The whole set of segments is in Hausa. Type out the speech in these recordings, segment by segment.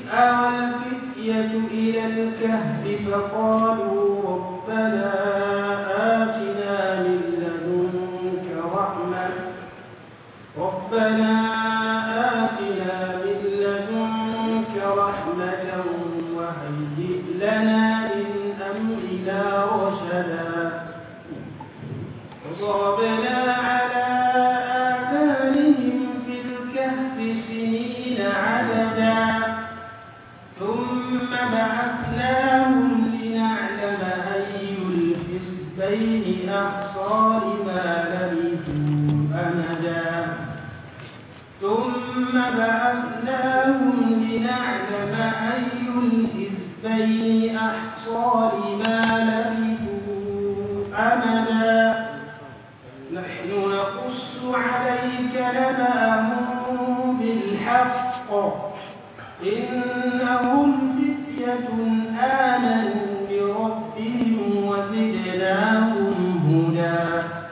أوى الفتية إلى الكهف فقالوا ربنا آتنا من لدنك رحمة ربنا آتنا من لدنك رحمة وهيئ لنا من أمرنا رشدا وضربنا على آذانهم في الكهف سنين عددا ثم بعثناهم لنعلم أي الحزبين أحصى لما لبثوا أمدا ثم بعثناهم لنعلم أي الحزبين أحصى لما لبثوا أمدا نحن نقص عليك نبأهم بالحق إنهم فتية آمنوا بربهم وزدناهم هدى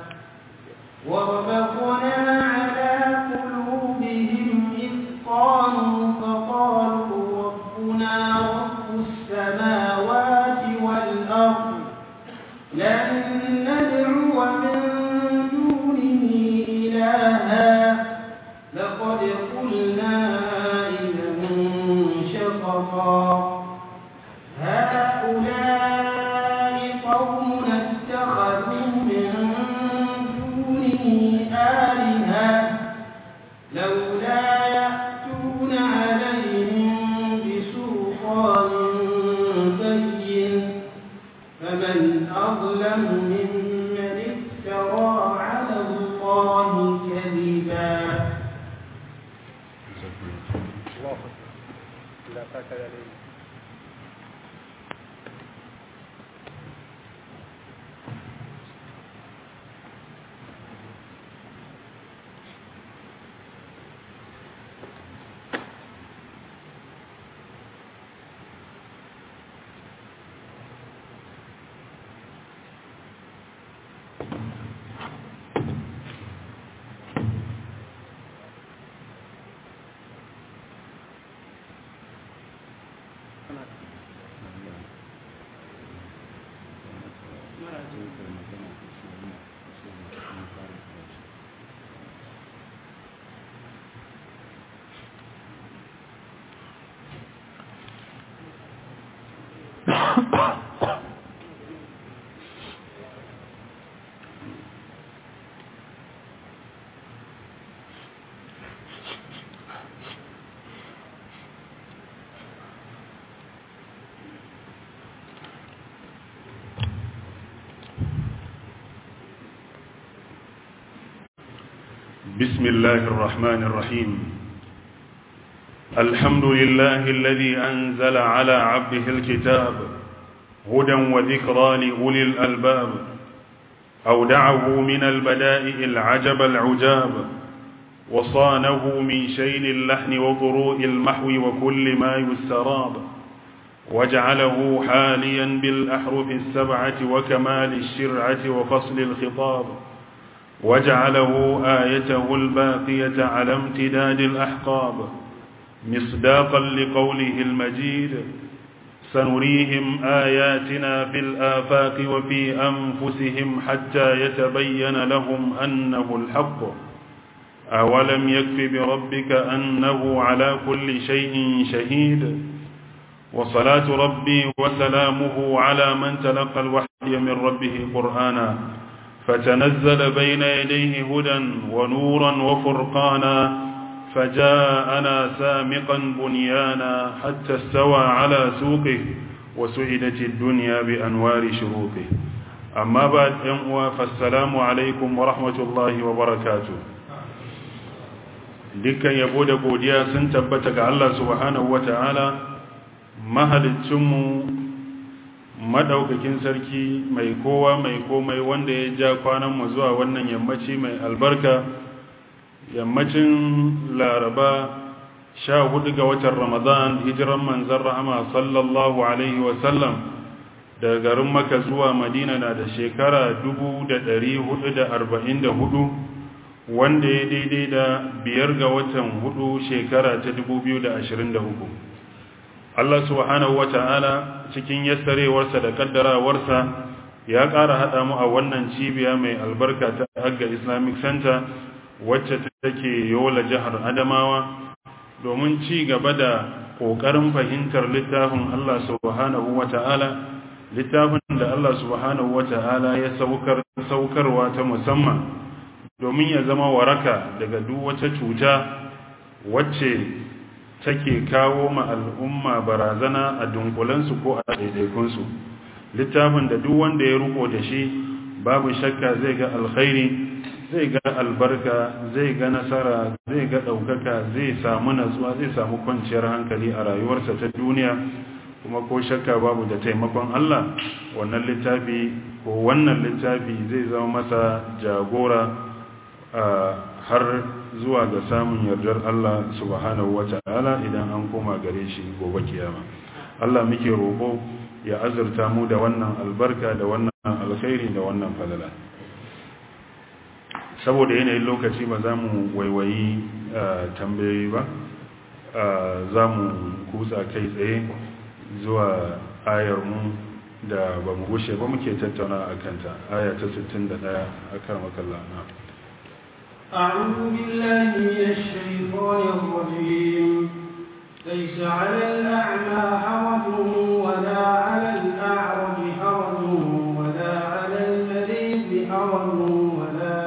وربطنا على قلوبهم إذ قالوا فقالوا ربنا رب السماوات والأرض لن ندعو من دونه إلها لقد قلنا إذا شططا هؤلاء قوم اتخذوا من دونه آلهة لولا يأتون عليهم بسلطان بين فمن أظلم ممن افترى على الله كذبا بسم الله الرحمن الرحيم الحمد لله الذي أنزل على عبده الكتاب هدى وذكرى لأولي الألباب أودعه من البدائع العجب العجاب وصانه من شين اللحن وضروء المحو وكل ما يستراب وجعله حاليا بالأحرف السبعة وكمال الشرعة وفصل الخطاب وجعله آيته الباقية على امتداد الأحقاب مصداقا لقوله المجيد سنريهم آياتنا في الآفاق وفي أنفسهم حتى يتبين لهم أنه الحق أولم يكف بربك أنه على كل شيء شهيد وصلاة ربي وسلامه على من تلقى الوحي من ربه قرآنا فتنزل بين يديه هدى ونورا وفرقانا فجاءنا سامقا بنيانا حتى استوى على سوقه وسعدت الدنيا بأنوار شروقه أما بعد ينقوى فالسلام عليكم ورحمة الله وبركاته dukkan yabo da godiya sun tabbata ga Allah subhanahu wata'ala mahalicinmu madaukakin sarki mai kowa mai komai wanda ya ja kwananmu zuwa wannan yammaci mai albarka yammacin laraba sha hudu ga watan ramadan hijiran manzan rahama sallallahu alaihi wasallam daga garin maka zuwa madina na da shekara 444 wanda ya daidai da biyar ga watan hudu shekara ta 2023 Allah subhanahu wata'ala cikin yassarewarsa da kaddarawarsa ya ƙara haɗa mu a wannan cibiya mai albarka ta Agga Islamic Center wacce take yola jihar Adamawa domin ci gaba da ƙoƙarin fahimtar littafin Allah subhanahu wata'ala littafin da Allah subhanahu wata'ala ya saukar saukarwa ta musamman domin ya zama waraka daga duk wata cuta wacce take kawo ma al'umma barazana a dunkulensu ko a daidaikunsu littafin da duk wanda ya ruko da shi babu shakka zai ga alkhairi zai ga albarka zai ga nasara zai ga ɗaukaka zai samu natsuwa zai samu kwanciyar hankali a rayuwarsa ta duniya kuma ko shakka babu da taimakon Allah wannan littafi ko wannan littafi zai zama masa jagora har zuwa ga samun yardar Allah subhanahu wata'ala idan an koma gare shi gobe kiyama Allah muke roƙo ya azurta mu da wannan albarka da wannan alkhairi da wannan falala saboda yanayin lokaci ba za mu waiwayi tambayoyi ba za mu kutsa kai tsaye zuwa ayar mu da ba mu gushe ba muke tattauna a kanta aya ta 61 a kan makalla na أعوذ بالله من الشيطان الرجيم ليس على الأعمى حرج ولا على الأعرج حرج ولا على المريض حرج ولا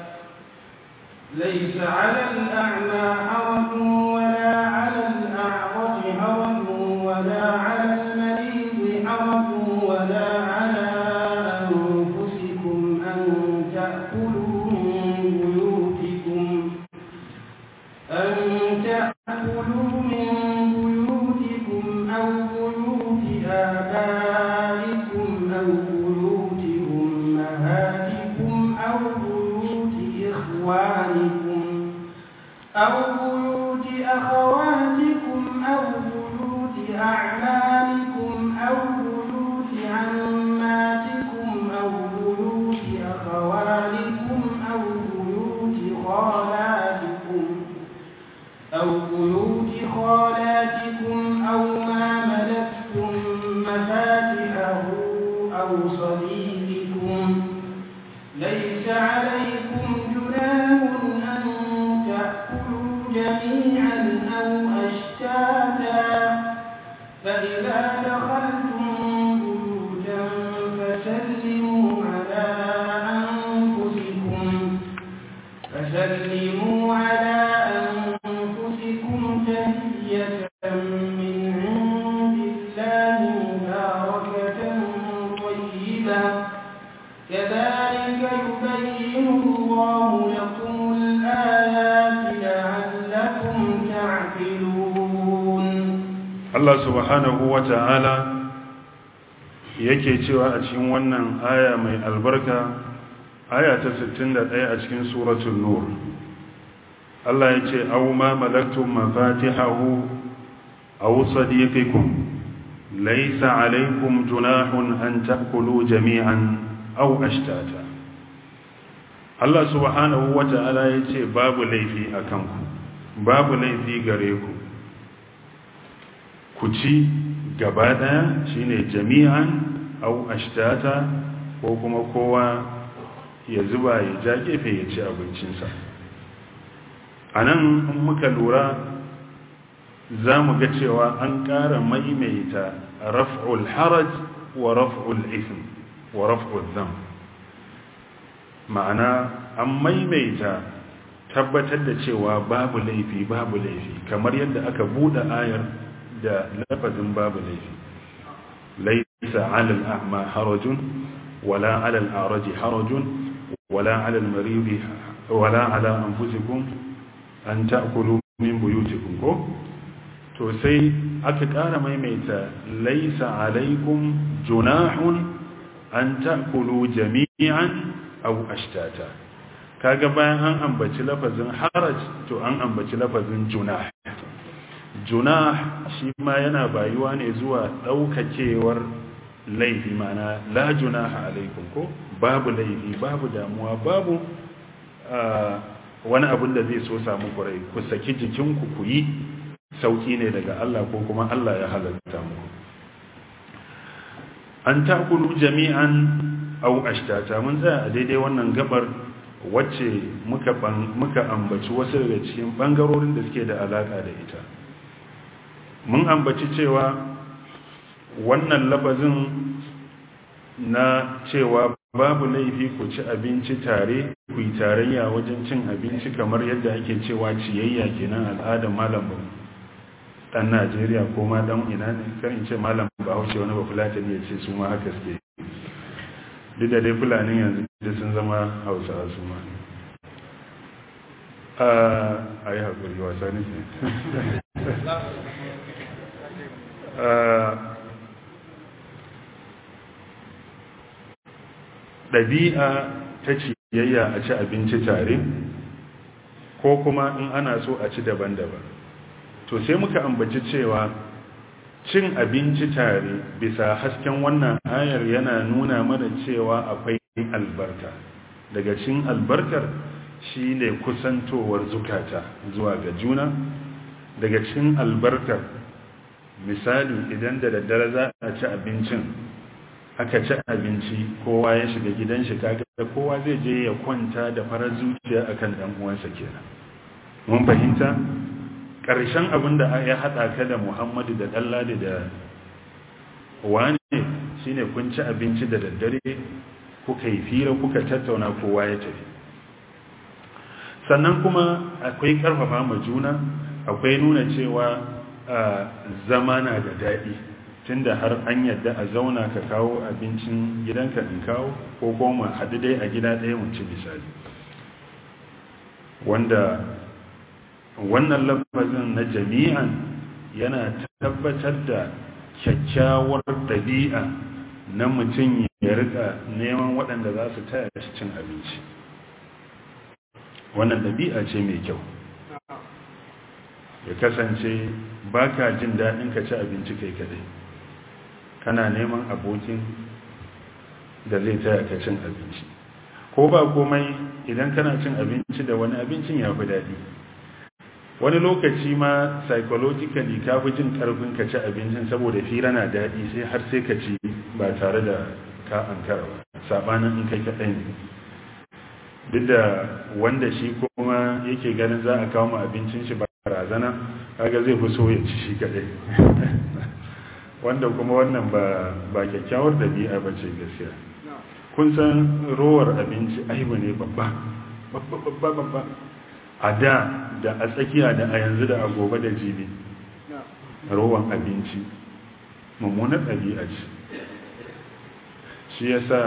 ليس على الأعمى حرج ولا على الأعرج حرج ولا على المريض حرج ولا على أنفسكم أن تأكلوا من بيوتكم أن تأكلوا من بيوتكم أو بيوت آبائكم أو بيوت أمهاتكم أو بيوت إخوانكم أو بيوت أخواتكم أو بيوت أعمامكم أو بيوت عماتكم أو بيوت أخوالكم أو بيوت خالاتكم أو بيوت خالاتكم أو ما ملكتم مفاتحه أو صديقكم ليس عليكم جناح أن تأكلوا جميعا أو أشتاتا فإذا دخلتم بيوتا فسلموا على أنفسكم فسلموا على أنفسكم تحية من عند الله مباركة طيبة كذلك يبين الله لكم الآيات لعلكم تعقلون Allah subhanahu wa ta'ala yake cewa a cikin wannan aya mai albarka aya ta 61 a cikin suratul nur Allah ya ce aw ma malaktum mafatihahu aw sadiqikum laysa alaykum junahun an ta'kulu jami'an aw ashtata Allah subhanahu wa ta'ala ya ce babu laifi akan ku babu laifi gare ku ku ci gaba ɗaya shine jami'an au ashtata ko kuma kowa ya zuba ya ja gefe ya ci abincinsa a nan in muka lura za mu ga cewa an ƙara maimaita raf'ul haraj wa raf'ul ism wa raf'ul zam ma'ana an maimaita tabbatar da cewa babu laifi babu laifi kamar yadda aka buɗe ayar da lafazin babu laifi laisa ala al'a'ma harajun wala ala al'araji harajun wala ala al-maridi wala ala anfusikum an ta'kulu min buyutikum ko to sai aka ƙara maimaita laisa alaikum junahun an ta'kulu jami'an aw ashtata kaga bayan an ambaci lafazin haraj to an ambaci lafazin junah junah shi ma yana bayuwa ne zuwa daukakewar laifi mana la junaha alaikum ko babu laifi babu damuwa babu wani abin da zai so samu kurai ku saki jikinku ku yi sauki ne daga Allah ko kuma Allah ya halatta muku an takulu jami'an au ashtata mun tsaya a daidai wannan gabar wacce muka muka ambaci wasu daga cikin bangarorin da suke da alaka da ita mun ambaci cewa wannan labazin na cewa babu laifi ku ci abinci tare ku yi tarayya wajen cin abinci kamar yadda ake cewa ciyayya kenan al'adar malam ba dan Najeriya ko ma dan ina ne kan in ce malam Bahaushe wani ba Fulatani ya ce su ma haka suke duk da dai Fulani yanzu da sun zama Hausawa su ma a yi haƙuri wasa ne ɗabi'a ta ciyayya a ci abinci tare ko kuma in ana so a ci daban-daban to sai muka ambaci cewa cin abinci tare bisa hasken wannan ayar yana nuna mana cewa akwai albarka daga cin albarkar shi ne kusantowar zukata zuwa ga juna daga cin albarkar misali idan da daddare za a ci abincin aka ci abinci kowa ya shiga gidan shi kaga kowa zai je ya kwanta da farar zuciya akan dan uwansa kenan mun fahimta ƙarshen abin da ya haɗa ka da Muhammadu da Ɗanladi da wane shine kun ci abinci da daddare kuka yi fira kuka tattauna kowa ya tafi sannan kuma akwai ƙarfafa ma juna akwai nuna cewa zama na da daɗi tunda har an yadda a zauna ka kawo abincin gidanka in kawo ko kuma haɗu dai a gida ɗaya mu ci misali wanda wannan lafazin na jami'an yana tabbatar da kyakkyawar ɗabi'a na mutum ya rika neman waɗanda za su taya shi cin abinci wannan ɗabi'a ce mai kyau ya kasance ba ka jin daɗin ka ci abinci kai kadai kana neman abokin da zai taya ka cin abinci ko ba komai idan kana cin abinci da wani abincin ya fi daɗi wani lokaci ma psychologically ka fi jin karfin ka ci abincin saboda fira na daɗi sai har sai ka ci ba tare da ka ankara ba sabanin in kai kaɗai ne duk da wanda shi kuma yake ganin za a kawo mu abincin shi ba razana kaga zai fi so ya ci shi kaɗai wanda kuma wannan ba ba kyakkyawar dabi'a ba ce gaskiya kun san rowar abinci aibu ne babba babba babba babba a da da a tsakiya da a yanzu da a gobe da jibi rowan abinci mummunar ɗabi'a ce shi ya sa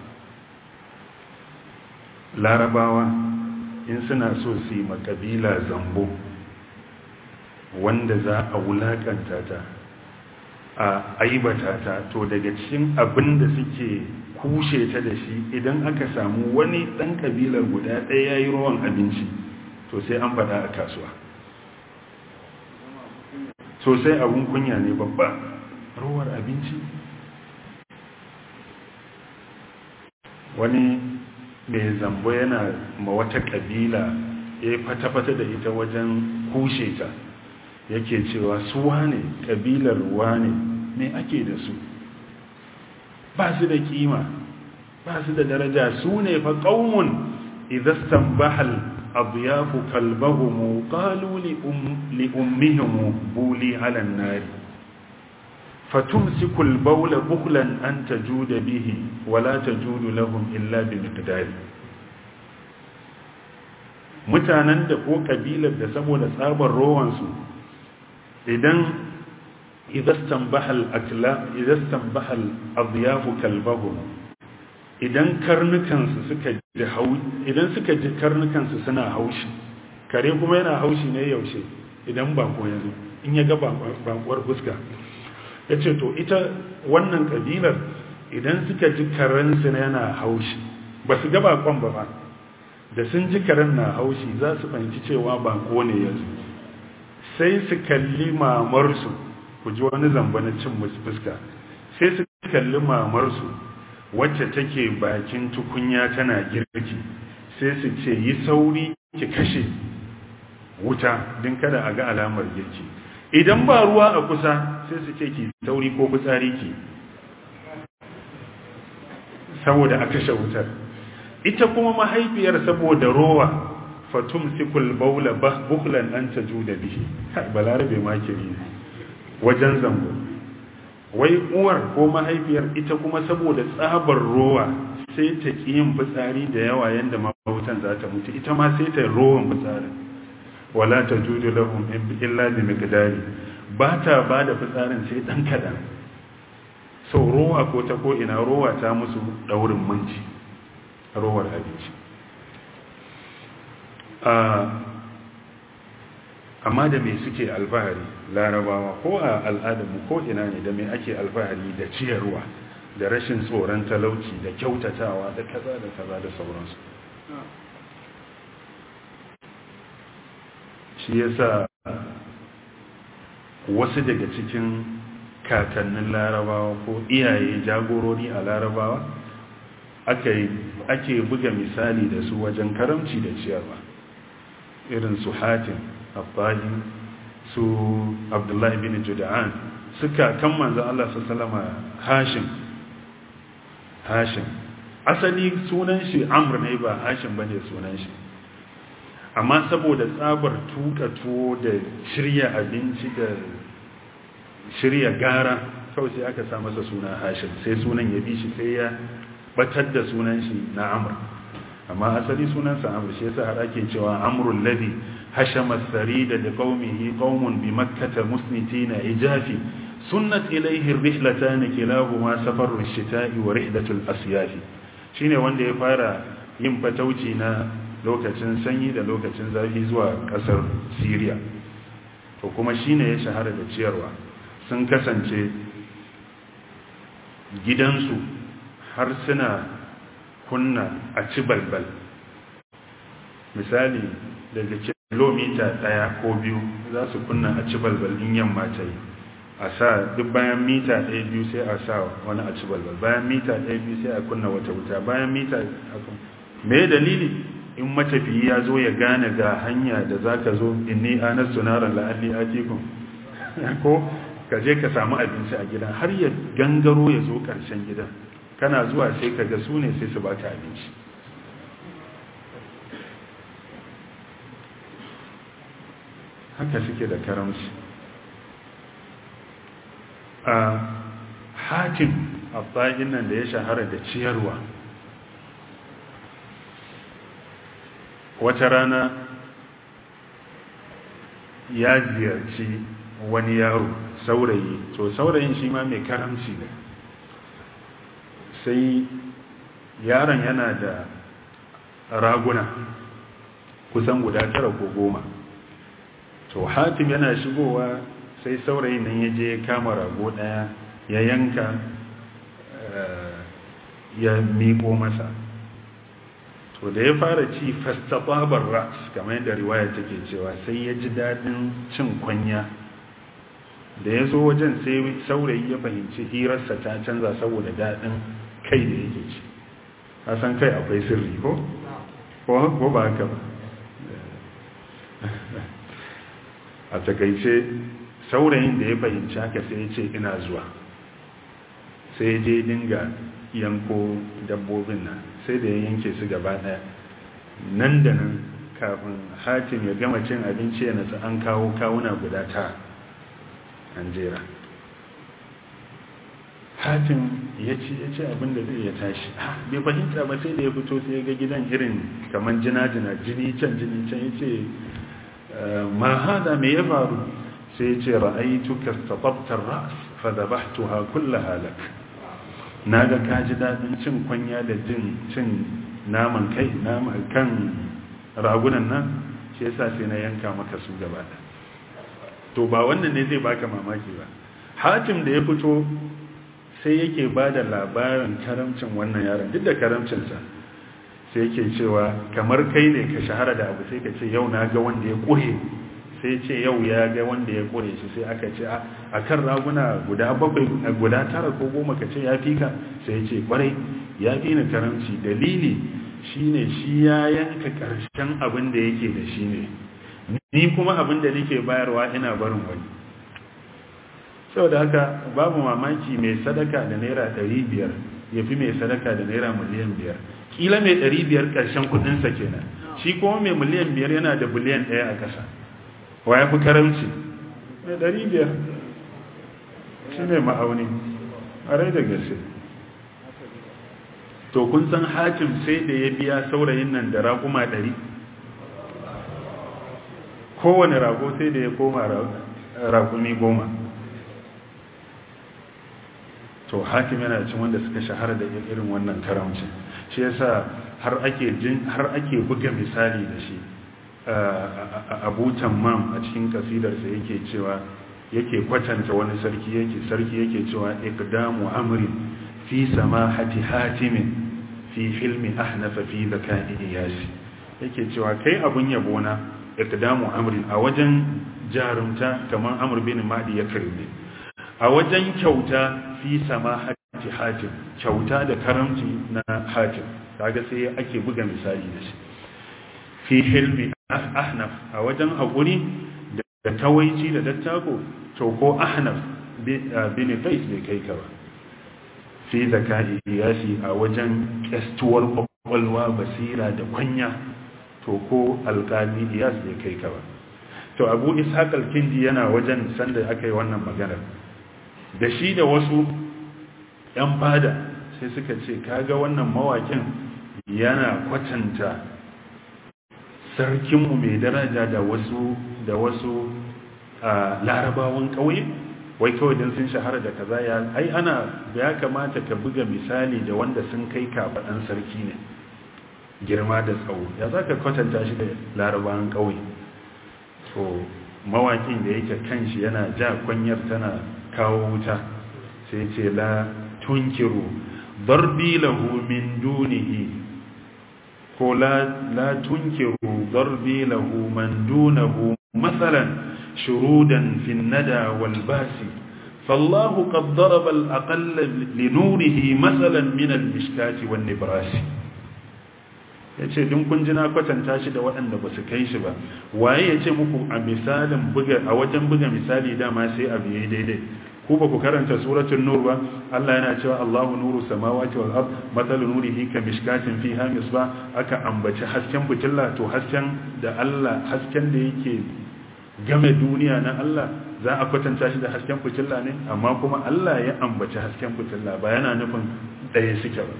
larabawa in suna so su yi makabila zambo wanda za a wulakanta ta a aibata ta to daga cikin abin da suke kushe ta da shi idan aka samu wani ɗan kabilar guda ɗaya ya yi rowan abinci to sai an faɗa a kasuwa sosai abun kunya ne babba rowar abinci wani mai zambo yana ma wata kabila ya fata-fata da ita wajen kushe ta yake cewa su wane kabilar wane me ake da su ba su da kima ba su da daraja su ne fa ƙaumun idastan bahal أضياف كلبهم قالوا لأم لأمهم بولي على النار فتمسك البول بخلا أن تجود به ولا تجود لهم إلا بمقدار mutanen da ko kabilar da saboda tsabar rowansu idan idastan bahal akla idastan bahal adyafu kalbahum idan karnukansu suka ji idan suka ji karnukansu suna haushi kare kuma yana haushi ne yaushe idan bako ya zo in ya ga bakuwar fuska ya ce to ita wannan kabilar idan suka ji karensu yana haushi ba su ga bakon ba ba da sun ji karen na haushi za su fahimci cewa bako ne ya zo sai su kalli mamarsu ku ji wani zamba na cin musu fuska sai su kalli mamarsu wacce take bakin tukunya tana girki sai su ce yi sauri ki kashe wuta din kada a ga alamar girki idan ba ruwa a kusa sai su ce ki sauri ko fitsari ki saboda a kashe wutar ita kuma mahaifiyar saboda rowa fatum sikul baula buklan an ta ju da bihi balarabe makiri wajen zango wai uwar ko mahaifiyar ita kuma saboda tsabar rowa sai ta ƙi yin fitsari da yawa yadda mahautan za ta mutu ita ma sai ta rowan fitsarin wala ta juju lahum illa bi miqdari ba ta ba da fitsarin sai dan kadan sau rowa ko ta ko ina rowa ta musu daurin minci rowar abinci amma da me suke alfahari larabawa ko a al'adarmu ko ina ne da me ake alfahari da ciyarwa da rashin tsoron talauci da kyautatawa da kaza da kaza da sauransu shi yasa wasu daga cikin kakannin larabawa ko iyaye jagorori a larabawa ake buga misali da su wajen karamci da ciyarwa irin su hatim abbahi su abdullahi bin juda'an suka kan manzan Allah su salama hashim hashim asali sunan shi amur ne ba hashim ba ne sunan shi amma saboda tsabar tuka tuwo da shirya abinci da shirya gara kawai sai aka sa masa suna hashim sai sunan ya bi shi sai ya batar da sunan shi na amur amma asali sunansa amur shi yasa har ake cewa amrul ladhi hashama sarida da qaumihi qaumun bi makkah musnitina ijafi sunnat ilayhi ar-rihlatan kilahuma safarru ash-shita'i wa rihlatu al-asyaf shine wanda ya fara yin fatauci na lokacin sanyi da lokacin zafi zuwa kasar Syria to kuma shine ya shahara da ciyarwa sun kasance gidansu har suna kunna a ci balbal misali daga kilomita ɗaya ko biyu za su kunna a ci balbal in yamma ta yi a sa duk bayan mita ɗaya biyu sai a sa wani a ci balbal bayan mita ɗaya biyu sai a kunna wata wuta bayan mita me dalili in matafiyi ya zo ya gane ga hanya da za ka zo inni anar sunaran la'alli atikun ko ka je ka samu abinci a gidan har ya gangaro ya zo ƙarshen gidan kana zuwa sai ka ga su ne sai su baka abinci haka suke da karamci a hakim abbain nan da ya shahara da ciyarwa wata rana ya ziyarci wani yaro saurayi to saurayin shi ma mai karamci ne sai yaron yana da raguna kusan guda tara ko goma to hatim yana shigowa sai saurayin nan ya je kama rago daya ya yanka ya miko masa to da ya fara ci fastababar ras kamar yadda riwaya take cewa sai ya ji dadin cin kwanya da ya zo wajen sai saurayi ya fahimci hirarsa ta canza saboda dadin kai da yake ci san kai akwai sirri ko? ko ba haka ba a takaice saurayin da ya fahimci haka sai ya ce ina zuwa sai ya je dinga yanko dabbobin nan sai da ya yanke su gaba daya nan da nan kafin hatim ya gama cin abinci ya nasu an kawo kawuna guda ta an jera hatim ya ce ya ce abinda zai ya tashi bai fahimta ba sai da ya fito sai ya ga gidan irin kamar jina-jina jini can jini can ya ce ma hada me ya faru sai ya ce ra'aitu ka tatabtar ras fa dabahtuha kullaha lak naga ka ji dadin cin kwanya da jin cin naman kai naman kan ragunan nan shi yasa sai na yanka maka su gaba da to ba wannan ne zai baka mamaki ba hatim da ya fito sai yake ba da labarin karamcin wannan yaron duk da karamcinsa sai yake cewa kamar kai ne ka shahara da abu sai ka ce yau na ga wanda ya ƙure sai ce yau ya ga wanda ya ƙure shi sai aka ce a kan raguna guda bakwai guda tara ko goma ka ce ya fi ka sai ce kwarai ya fi ni karamci dalili shine shi ya yanka ƙarshen abin da yake da shi ne ni kuma abin da nake bayarwa ina barin wani saboda haka babu mamaki mai sadaka da naira 500 ya fi mai sadaka da naira miliyan 5 kila mai 500 ƙarshen kudinsa kenan shi kuma mai miliyan 5 yana da biliyan 1 a ƙasa wa ya fi karamci mai 500 shi ne ma'auni a rai da gaske to kun san hakim sai da ya biya saurayin nan da raƙuma 100 kowane rago sai da ya koma raƙumi goma to hakim yana cin wanda suka shahara da irin wannan karamcin shi yasa har ake jin har ake buga misali da shi Abu Tammam a cikin kasidarsa yake cewa yake kwatanta wani sarki yake sarki yake cewa iqdamu amrin fi samahati hatimin fi hilmi ahnafa fi zakai iyasi yake cewa kai abun yabo na iqdamu amrin a wajen jarumta kamar amr bin madi ya karbe a wajen kyauta fi samahati hatim kyauta da karamci na hatim kaga sai ake buga misali da shi fi hilmi ahnaf a wajen haƙuri da tawaici da dattako to ko ahnaf bin qais bai kai ka ba fi zakai yashi a wajen kestuwar kwakwalwa basira da kwanya to ko alƙali iyas bai kai ka ba to abu ishaq al-kindi yana wajen sanda aka yi wannan maganar da shi da wasu 'yan fada sai suka ce kaga wannan mawakin yana kwatanta sarkinmu mai daraja da wasu da wasu larabawan ƙauye wai kawai don sun shahara da kaza ya ai ana ya kamata ka buga misali da wanda sun kai kafaɗan sarki ne girma da tsawo ya za ka kwatanta shi da larabawan ƙauye to mawakin da yake kan shi yana ja kwanyar tana kawo wuta sai ce la tunkiru darbi lahu min dunihi ko la la tunkiru darbi lahu man dunahu masalan shurudan fi nada wal basi فالله قد ضرب الأقل لنوره مثلا من المشكات والنبراس yace din kun ji na kwatanta shi da waɗanda ba su kai shi ba waye yace muku a misalin buga a wajen buga misali dama sai abu yayi daidai ku ba ku karanta suratul nur ba Allah yana cewa Allahu nuru samawati wal ard mathalu nurihi ka mishkatin fiha misbah aka ambaci hasken fitilla to hasken da Allah hasken da yake game duniya na Allah za a kwatanta shi da hasken fitilla ne amma kuma Allah ya ambaci hasken fitilla ba yana nufin ɗaya suke ba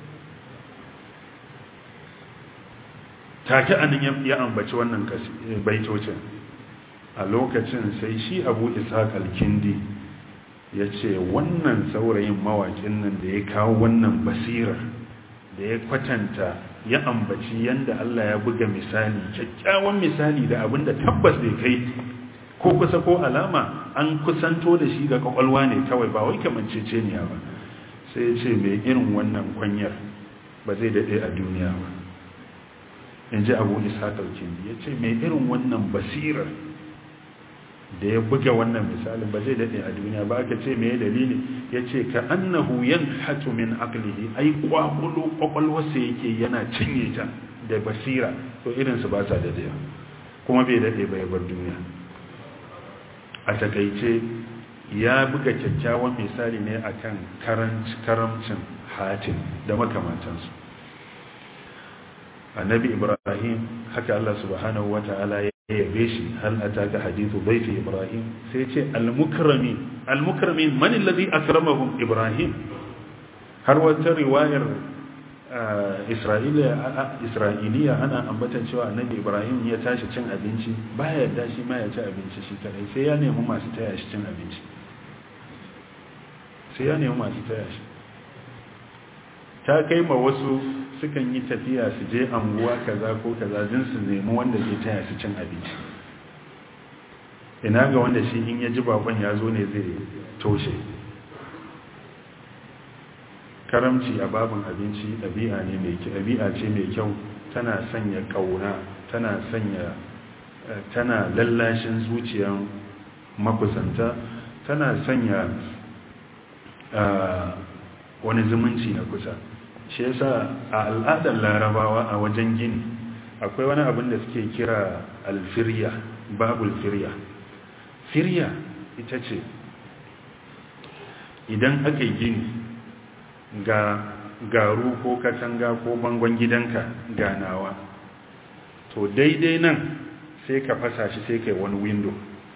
take anan ya ambaci wannan baitocin a lokacin sai shi abu ishaq al-kindi ya ce wannan saurayin mawakin nan da ya kawo wannan basirar da ya kwatanta ya ambaci yanda Allah ya buga misali kyakkyawan misali da abinda tabbas bai kai ko kusa ko alama an kusanto da shi ga kwakwalwa ne kawai ba wai kamanceceniya ba sai ya ce mai irin wannan kwanyar ba zai daɗe a duniya ba in ji abu isa ɗaukin ya ce mai irin wannan basirar da ya buga wannan misalin ba zai daɗe a duniya ba aka ce mai dalili ya ce ka annahu yan hatu min aklihi ai kwakwalo kwakwalwarsa yake yana cinye ta da basira to irinsu ba sa daɗe kuma bai daɗe ba ya bar duniya a takaice ya buga kyakkyawan misali ne akan karamcin hatin da makamantansu annabi ibrahim haka Allah subhanahu wata'ala ya yabe shi hal ataka hadithu baiti ibrahim sai ce al-mukrami al-mukrami man alladhi akramahum ibrahim har wata riwayar isra'iliya ana ambatan cewa annabi ibrahim ya tashi cin abinci baya yarda shi ma ya ci abinci shi kadai sai ya nemi masu taya shi cin abinci sai ya nemi masu taya shi ta kai ma wasu sukan yi tafiya su je anguwa kaza ko kaza jin su nemi wanda zai taya su cin abinci ina ga wanda shi in ya ji bakon ya zo ne zai toshe karamci a babin abinci ɗabi'a ne mai ɗabi'a ce mai kyau tana sanya ƙauna tana sanya tana lallashin zuciyan makusanta tana sanya wani zumunci na kusa shi yasa a al'adar larabawa a wajen gini akwai wani abin da suke kira alfirya babul firya firya ita ce idan aka yi gini ga garu ko katanga ko bangon gidanka ganawa to daidai nan sai ka fasa shi sai kai wani window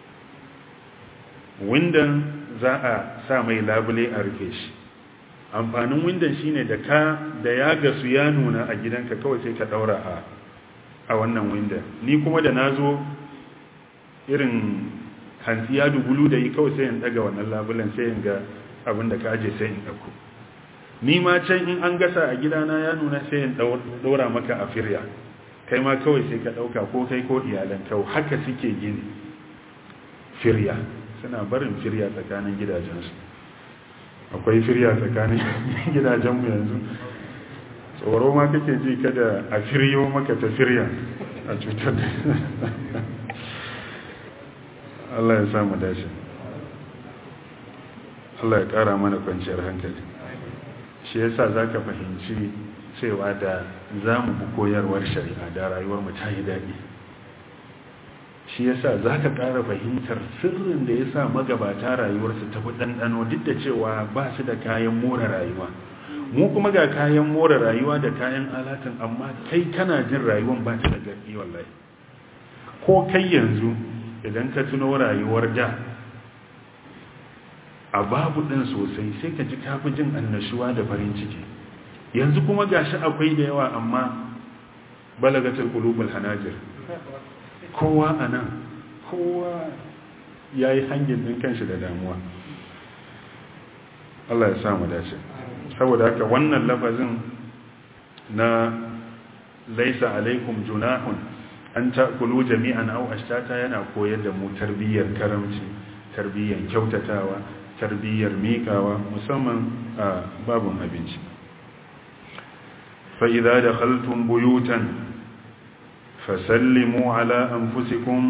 windon za a sa mai labule a rufe shi amfanin windon shine da ka da ya gasu ya nuna a gidanka kawai sai ka daura a a wannan windon ni kuma da nazo irin hantsi ya dugulu da yi kawai sai in daga wannan labulen sai in ga abin da ka aje sai in dauko ni ma can in an gasa a gidana ya nuna sai in daura maka a firya kai ma kawai sai ka dauka ko kai ko iyalan kawai haka suke gini firya suna barin firya tsakanin gidajensu akwai firya tsakanin gidajenmu yanzu tsoro ma kake ji kada a firyo maka ta firya a cutar da Allah ya samu dace Allah ya kara mana kwanciyar hankali shi yasa za ka fahimci cewa da za mu bi koyarwar shari'a da rayuwar mu ta yi daɗi shi yasa za ka ƙara fahimtar sirrin da ya sa magabata rayuwarsu ta fi ɗanɗano duk da cewa ba su da kayan more rayuwa mu kuma ga kayan more rayuwa da kayan alatin amma kai kana jin rayuwan ba ta da garki wallahi ko kai yanzu idan ka tuno rayuwar da a babu ɗin sosai sai ka ji kafi jin annashuwa da farin ciki yanzu kuma gashi akwai da yawa amma balagatul qulubul hanajir kowa a nan kowa ya yi hangin ɗin kanshi da damuwa Allah ya samu dace saboda haka wannan lafazin na laisa alaikum junahun an ta'kulu jami'an aw ashtata yana koyar da mu tarbiyyar karamci tarbiyyar kyautatawa tarbiyyar miƙawa musamman a babun abinci fa idza dakhaltum buyutan فسلموا على أنفسكم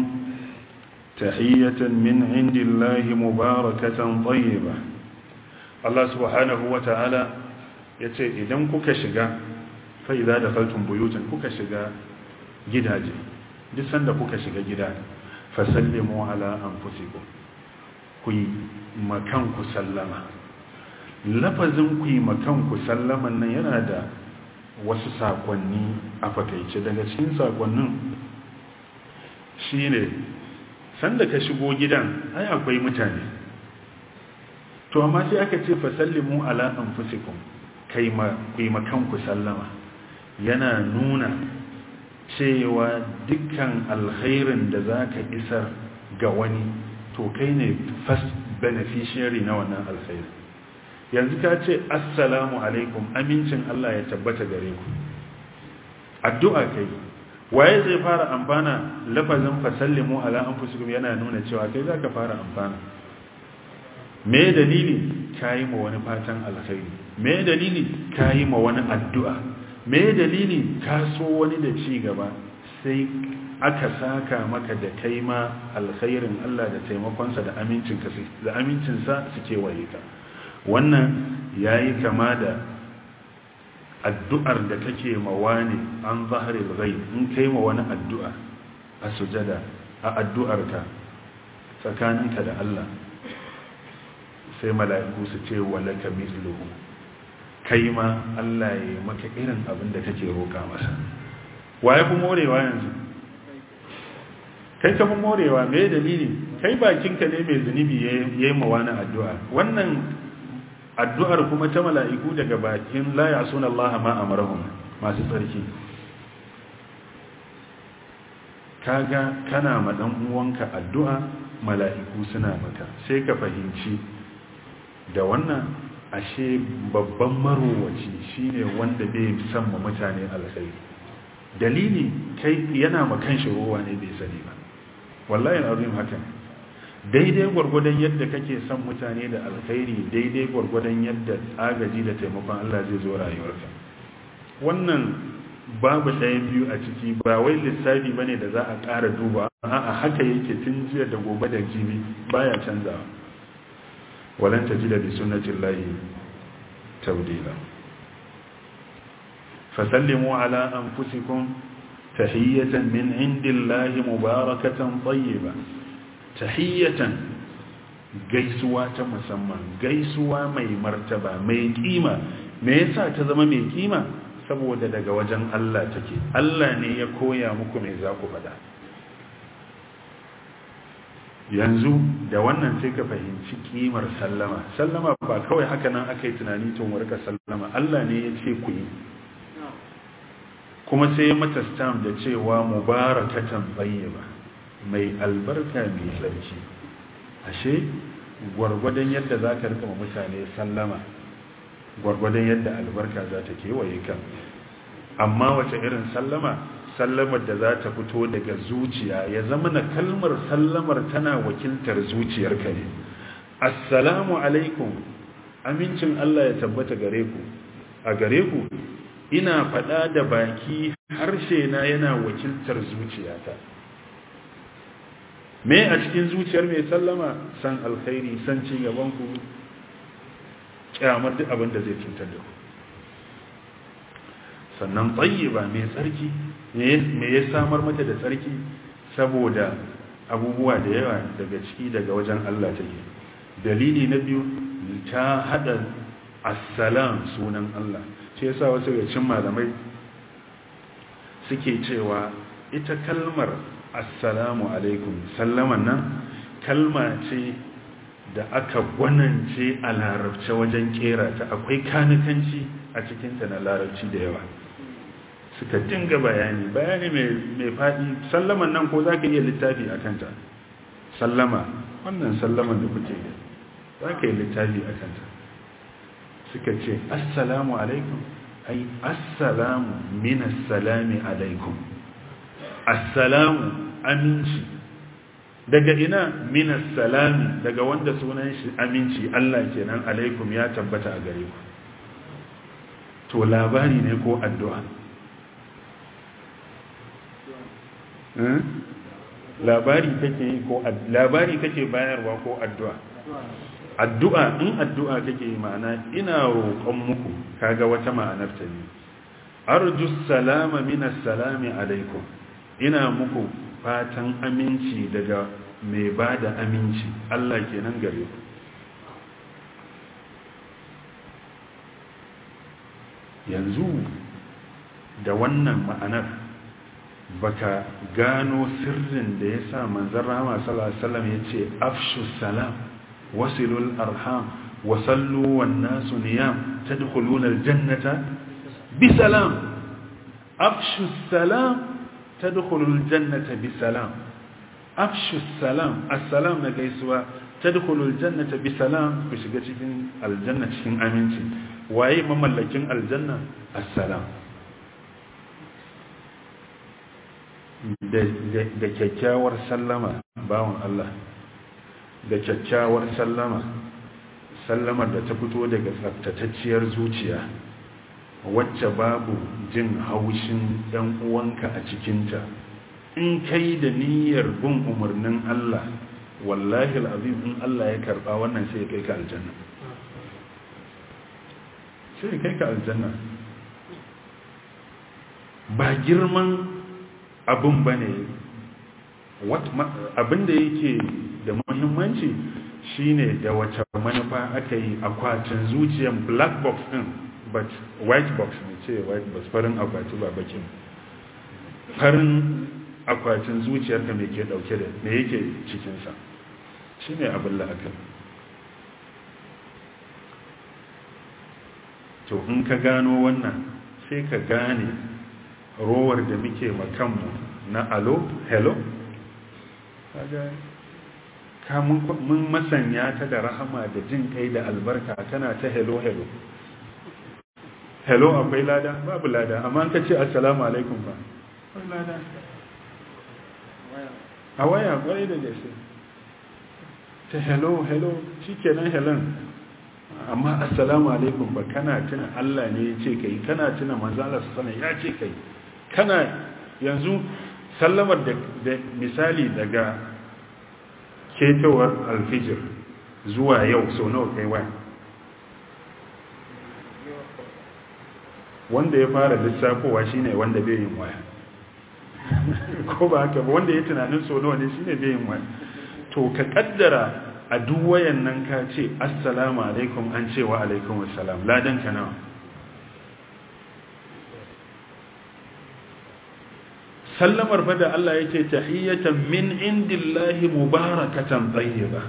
تحية من عند الله مباركة طيبة الله سبحانه وتعالى yace idan kuka shiga fa idza dakhaltum buyutan kuka shiga gidaje duk sanda kuka shiga gida fa sallimu ala anfusikum ku yi makan ku sallama lafazin ku yi makan ku sallaman nan yana da wasu sakonni a fakaice daga cikin sakonnin shi ne sanda ka shigo gidan ai akwai mutane to amma sai aka ce fasallimu ala anfusikum kai ma ku makanku sallama yana nuna cewa dukkan alkhairin da zaka isar ga wani to kai ne first beneficiary na wannan alkhairin yanzu ka ce assalamu alaikum amincin Allah ya tabbata gare ku addu'a kai waye zai fara amfana lafazin fasallimu ala anfusikum yana nuna cewa kai zaka fara amfana me dalili kayi ma wani fatan alkhairi me dalili kayi ma wani addu'a me dalili ka so wani da ci gaba sai aka saka maka da kai ma alkhairin Allah da taimakonsa da amincinka da amincinsa suke waye ka wannan ya yi kama da addu'ar da kake mawa ne an zahari rai in kai ma wani addu'a a sujada a addu'arka tsakaninka da Allah sai mala'iku su ce walaka misluhu kai ma Allah ya yi maka irin abin da kake roƙa masa waye fi morewa yanzu kai ka fi morewa mai dalili kai bakinka ne mai zunubi ya yi ma wani addu'a wannan addu'ar kuma ta mala'iku daga bakin la ya suna Allah ma amarahum masu tsarki kaga kana ma dan uwanka addu'a mala'iku suna maka sai ka fahimci da wannan ashe babban marowaci shine wanda bai san ma mutane alkhairi dalili kai yana ma kanshi ruwa ne bai sani ba wallahi azim haka daidai gwargwadon yadda kake son mutane da alkhairi daidai gwargwadon yadda agaji da taimakon Allah zai zo rayuwarka wannan babu ɗaya biyu a ciki ba wai lissafi bane da za a ƙara duba a'a haka yake tun jiya da gobe da jibi baya canzawa walan tajida bi sunnatillahi tabdila fasallimu ala anfusikum tahiyatan min indillahi mubarakatan tayyiba tahiyatan gaisuwa ta musamman gaisuwa mai martaba mai kima me yasa ta zama mai kima saboda daga wajen Allah take Allah ne ya koya muku me za ku faɗa yanzu da wannan sai ka fahimci kimar sallama sallama ba kawai haka nan aka yi tunani tun warka sallama Allah ne ya ce ku yi kuma sai ya mata stam da cewa mubarakatan bayyaba mai albarka mai sarki ashe gwargwadon yadda za ka rika mutane sallama gwargwadon yadda albarka za ta kewaye ka amma wace irin sallama sallamar da za ta fito daga zuciya ya zama na kalmar sallamar tana wakiltar zuciyarka ne assalamu alaikum amincin Allah ya tabbata gare ku a gare ku ina faɗa da baki harshe na yana wakiltar zuciyata me a cikin zuciyar mai sallama san alkhairi san ci gaban ku kyamar duk abin da zai cutar da ku sannan tsayiba mai tsarki me ya samar mata da tsarki saboda abubuwa da yawa daga ciki daga wajen Allah take dalili na biyu ta hada assalam sunan Allah shi yasa wasu ga cin malamai suke cewa ita kalmar assalamu alaikum sallaman nan kalma ce da aka gwanance a larabce wajen kera ta akwai kanikanci a cikinta na larabci da yawa suka dinga bayani bayani mai faɗi sallaman nan ko za ka iya littafi a kanta sallama wannan sallaman da kuke yi za ka yi littafi a kanta suka ce assalamu alaikum ai assalamu minas salami alaikum assalamu aminci daga ina minas salami daga wanda sunan shi aminci Allah kenan alaikum ya tabbata a gare ku to labari ne ko addu'a labari kake yi ko labari kake bayarwa ko addu'a addu'a in addu'a kake yi ma'ana ina roƙon muku kaga wata ma'anar ta ne arju salama minas salami alaikum ina muku fatan aminci daga mai ba da aminci Allah kenan gare ku yanzu da wannan ma'anar baka gano sirrin da ya sa manzan rama salasalam ya ce afshu salam wasilul arham wasallu wan nasu niyam tadkhuluna aljannata bisalam afshu salam tadkhulul jannata bisalam afshu salam assalam na gaisuwa tadkhulul jannata bisalam ku shiga cikin aljanna cikin aminci waye mamallakin aljanna assalam da kyakkyawar sallama bawan Allah da kyakkyawar sallama sallamar da ta fito daga tsaftatacciyar zuciya wacce babu jin haushin ɗan uwanka a cikinta in kai da niyyar bin umarnin Allah wallahi al'azim in Allah ya karɓa wannan sai kai ka aljanna sai kai ka aljanna ba girman abin ba ne abin da yake da muhimmanci shine da wace manufa aka yi akwatin zuciyan black box din but white box ne ce white box farin akwati ba bakin farin akwatin zuciyarka mai ke dauke da me yake cikinsa shine abin la'akar to in ka gano wannan sai ka gane rowar da muke makanmu na alo hello ka mun masanya ta da rahama da jin kai da albarka tana ta hello hello hello akwai lada babu lada amma ka ce assalamu alaikum ba akwai lada a waya kwarai da gaske ta hello hello shi kenan helon amma assalamu alaikum ba kana tuna Allah ne ya ce kai kana tuna manzala sana ya ce kai kana yanzu sallamar da misali daga ketowar alfijir zuwa yau sau nawa kai waya wanda ya fara lissafowa shine wanda bai yin waya ko ba haka ba wanda ya tunanin sau nawa ne shine bai yin waya to ka kaddara a duk wayan nan ka ce assalamu alaikum an ce wa alaikum assalam ladan ka nawa sallamar fa da Allah yake tahiyatan min indillahi mubarakatan tayyiba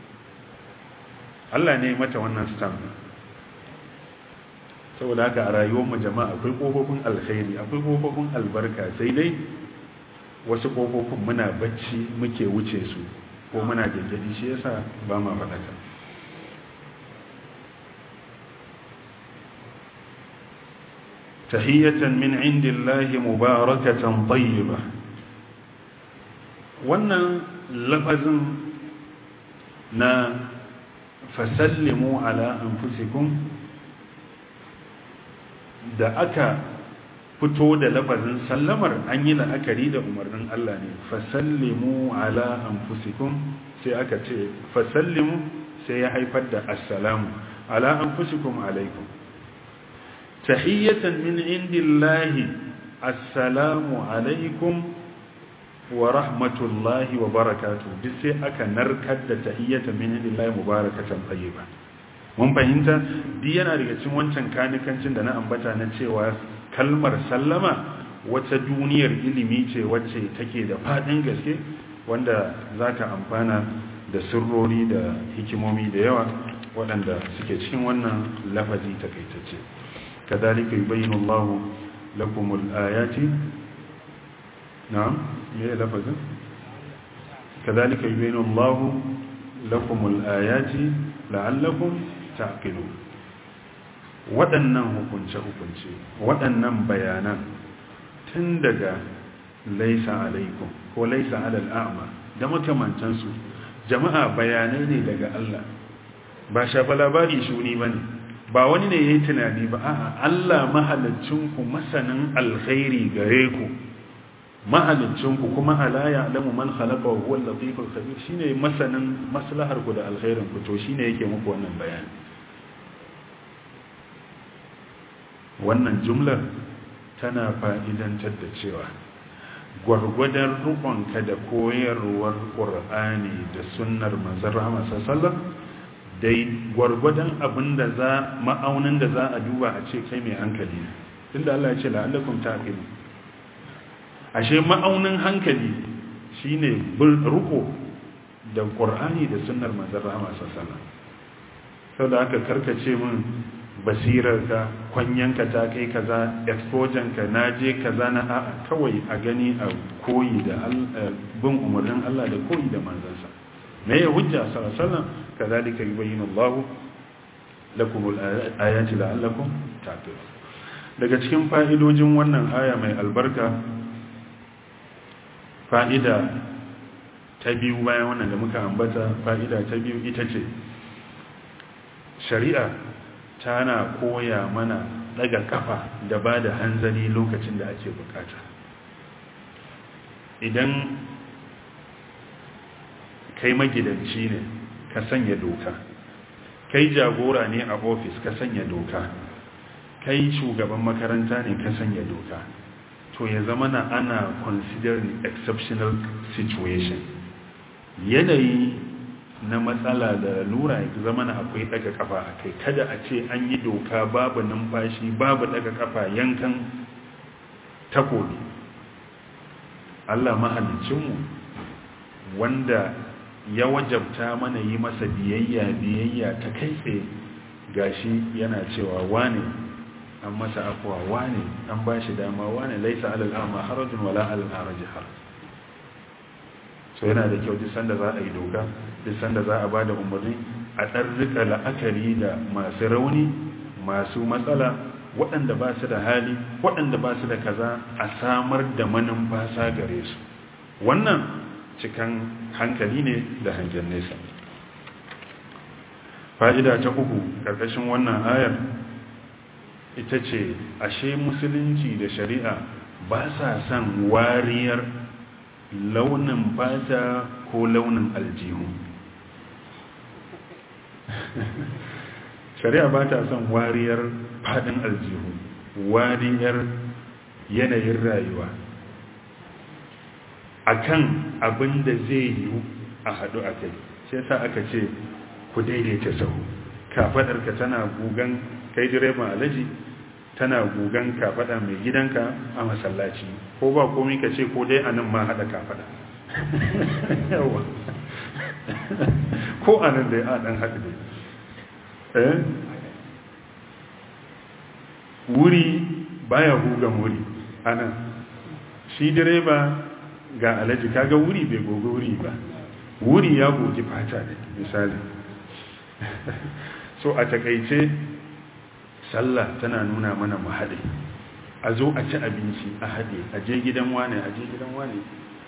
Allah ne mata wannan stamp saboda haka a rayuwar mu jama'a akwai kofofin alkhairi akwai kofofin albarka sai dai wasu kofofin muna bacci muke wuce su ko muna gaggadi shi yasa ba ma faɗaka tahiyatan min indillahi mubarakatan tayyiba wannan lafazin na fasallimu ala anfusikum da aka fito da lafazin sallamar an yi la'akari da umarnin Allah ne fasallimu ala anfusikum sai aka ce fasallimu sai ya haifar da assalamu ala anfusikum alaikum tahiyatan min indillahi assalamu alaikum wa rahmatullahi wa barakatuh duk sai aka narkar da tahiyatan min indillahi mubarakatan tayyiba mun fahimta duk yana daga cikin wancan kanikancin da na ambata na cewa kalmar sallama wata duniyar ilimi ce wacce take da fadin gaske wanda zaka amfana da sirrori da hikimomi da yawa waɗanda suke cikin wannan lafazi takaitacce kadhalika yubayyinu Allahu lakumul ayati na'am me lafazin kadhalika yubayyinu Allahu lakumul ayati la'allakum ta'qilun waɗannan hukunce-hukunce waɗannan bayanan tun daga laisa alaikum ko laisa alal a'ma da makamantansu jama'a bayanai ne daga Allah ba shafa labari shuni ba ne ba wani ne ya yi tunani ba a'a Allah mahalicinku masanin alkhairi gare ku mahalicinku kuma ala ya alamu man khalaqa wa huwa al-latiful khabir shine masanin maslahar ku da alkhairin ku to shine yake muku wannan bayani wannan jumlar tana fa'idantar da cewa gwargwadon rukunka da koyarwar ƙur'ani da sunnar manzan rahama sassallar dai gwargwadon abin da za ma'aunin da za a duba a ce kai mai hankali inda Allah ya ce la'allakun taƙini ashe ma'aunin hankali shine ruko da ƙur'ani da sunnar manzan rahama sassallar sau da aka karkace min basirarka kwanyanka ta kai kaza expojanka na je kaza na a kawai a gani a koyi da bin umarnin Allah da koyi da manzansa me ya hujja sallallahu kazalika yubayyinu Allah lakum al-ayati la'allakum taqilun daga cikin fa'idojin wannan aya mai albarka fa'ida ta biyu bayan wannan da muka ambata fa'ida ta biyu ita ce shari'a tana koya mana daga kafa da ba da hanzari lokacin da ake bukata idan kai magidanci ne ka sanya doka kai jagora ne a ofis ka sanya doka kai shugaban makaranta ne ka sanya doka to ya zama na ana considering exceptional situation yanayi na matsala da lura ya zama na akwai daga kafa a kai kada a ce an yi doka babu numfashi babu daga kafa yankan takobi Allah mahalicinmu wanda ya wajabta mana yi masa biyayya biyayya ta kai tsaye gashi yana cewa wane an masa afuwa wane an ba shi dama wane laisa alal ama harajun wala alal haraji haraj so yana da kyau duk sanda za a yi doka duk sanda za a ba da umarni a ɗan rika la'akari da masu rauni masu matsala waɗanda ba su da hali waɗanda ba su da kaza a samar da manumfasa gare su wannan cikan hankali ne da hangen nesa fa'ida ta uku ƙarƙashin wannan ayar ita ce ashe musulunci da shari'a ba sa son wariyar launin fata ko launin aljihu shari'a ba ta son wariyar fadin aljihu wariyar yanayin rayuwa akan abin da zai yi a haɗu a kai sai sa aka ce ku daidaita sahu kafadarka tana gugan kai direban alaji tana gugan kafada mai gidanka a masallaci ko ba komai ka ce ko dai anan ma hada kafada yawa ko anan dai a dan hadu dai eh wuri baya hugan wuri anan shi direba ga alaji kaga wuri bai gogo wuri ba wuri ya gogi fata ne misali so a takaice sallah tana nuna mana mu haɗe a zo a ci abinci a haɗe a je gidan wane a je gidan wane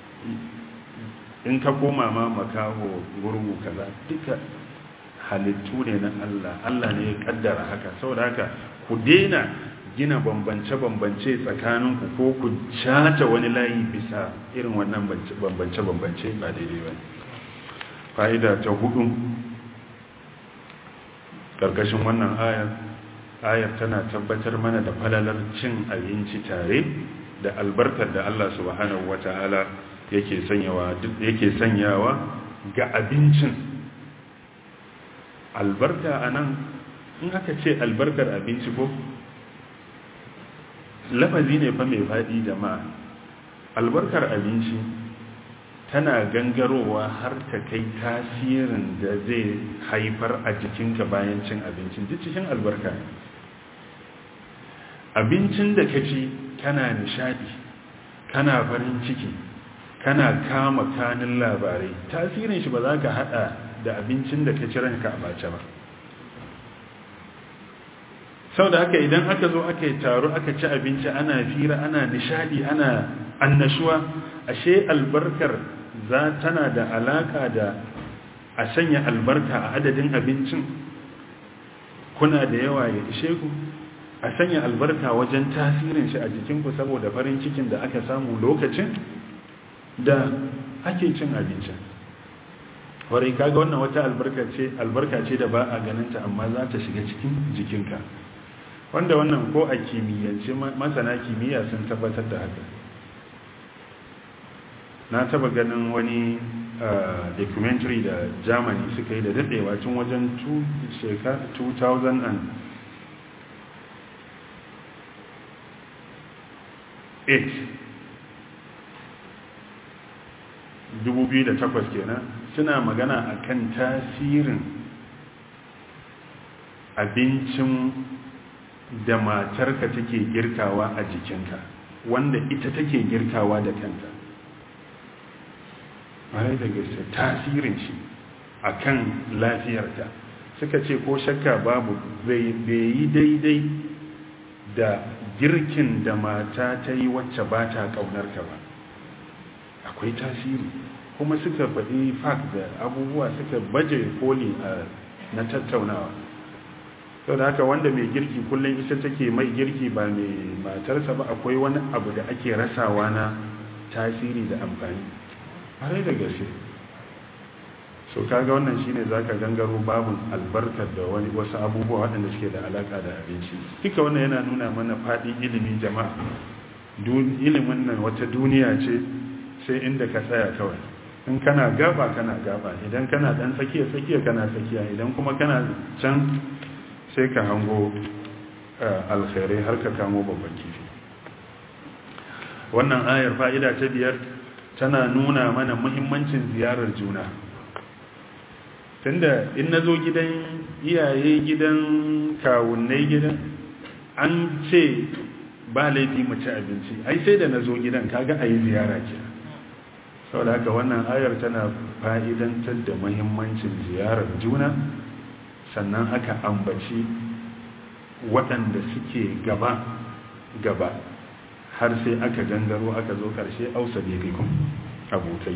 in ka koma ma makaho gurgu kaza duka halittu ne na Allah Allah ne ya kaddara haka saboda haka ku daina gina bambance-bambance tsakaninku ko ku shata wani layi bisa irin wannan bambance-bambance ba daidai ba fa'ida ta hudu ƙarƙashin wannan ayar ayar tana tabbatar mana da falalar cin abinci tare da albarkar da Allah subhanahu wata'ala yake sanyawa yake sanyawa ga abincin albarka anan in aka ce albarkar abinci ko lafazi ne fa mai faɗi jama'a albarkar abinci tana gangarowa har ta kai tasirin da zai haifar a jikinka bayan cin abincin duk cikin albarka abincin da ka ci kana nishadi kana farin ciki kana kama kanin labarai tasirin shi ba za ka hada da abincin da ka ci ranka a bace ba sau da haka idan aka zo aka yi taro aka ci abinci ana fira ana nishadi ana annashuwa ashe albarkar za tana da alaka da a sanya albarka a adadin abincin kuna da yawa ya ishe ku a sanya albarka wajen tasirin shi a jikinku saboda farin cikin da aka samu lokacin da ake cin abincin warai kaga wannan wata albarka ce albarka ce da ba a ganinta amma za ta shiga cikin jikinka wanda wannan ko a kimiyyance masana kimiyya sun tabbatar da haka na taba ganin wani documentary da germany suka yi da daɗewa tun wajen 2000 and 2008 kenan suna magana akan tasirin abincin da matarka take girkawa a jikinka wanda ita take girkawa da kanta bare da gaske tasirin shi akan lafiyarta suka ce ko shakka babu bai yi daidai da girkin da mata ta yi wacce ba ta ƙaunarka ba akwai tasiri kuma suka faɗi fact da abubuwa suka baje koli na tattaunawa sau da haka wanda mai girki kullum ita take mai girki ba mai matarsa ba akwai wani abu da ake rasawa na tasiri da amfani harai da gaske so kaga wannan shine zaka gangaro babun albarkar da wani wasu abubuwa waɗanda suke da alaka da abinci duka wannan yana nuna mana faɗi ilimi jama'a ilimin nan wata duniya ce sai inda ka tsaya kawai in kana gaba kana gaba idan kana dan tsakiya tsakiya kana tsakiya idan kuma kana can sai ka hango alkhairai har ka kamo babban kifi wannan ayar fa'ida ta biyar tana nuna mana muhimmancin ziyarar juna tunda in na zo gidan iyaye gidan kawunnai gidan an ce ba laifi mu ci abinci ai sai da na zo gidan kaga a yi ziyara ke saboda haka wannan ayar tana fa'idantar da muhimmancin ziyarar juna sannan aka ambaci waɗanda suke gaba gaba har sai aka gangaro aka zo ƙarshe ausa bebekun abokai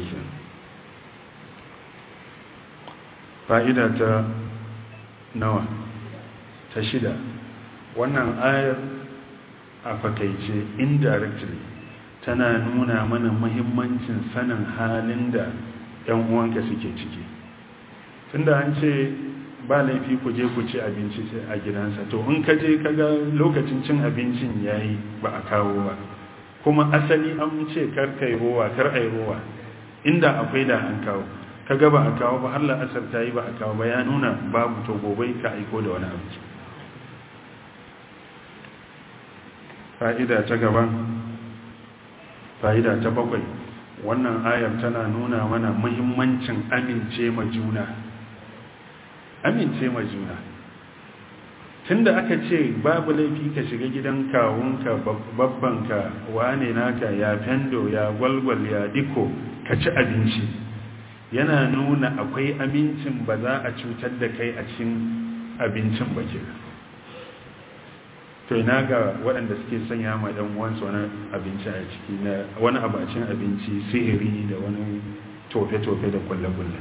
fa'ida ta nawa ta shida wannan ayar a fakaice indirectly tana nuna mana muhimmancin sanin halin da ‘yan uwanka suke ciki tunda an ce ba laifi ku je ku ci abinci a gidansa to in ka je kaga lokacin cin abincin yayi ba a kawo ba kuma asali an ce kar kai rowa kar ai rowa inda akwai da an kawo ka ga ba a kawo ba har la'asar ta yi ba a kawo ba ya nuna babu to gobe ka aiko da wani abinci fa'ida ta gaba fa'ida ta bakwai wannan ayar tana nuna mana muhimmancin amince ma juna amince ma juna tunda aka ce babu laifi ka shiga gidan kawunka babbanka wane naka ya fendo ya gwalgwal ya diko ka ci abinci yana nuna akwai amincin ba za a cutar da kai a cikin abincin ba ke to ina ga waɗanda suke sanya ma ɗan uwansu wani abinci a ciki na wani abacin abinci sihiri da wani tofe-tofe da kulle-kulle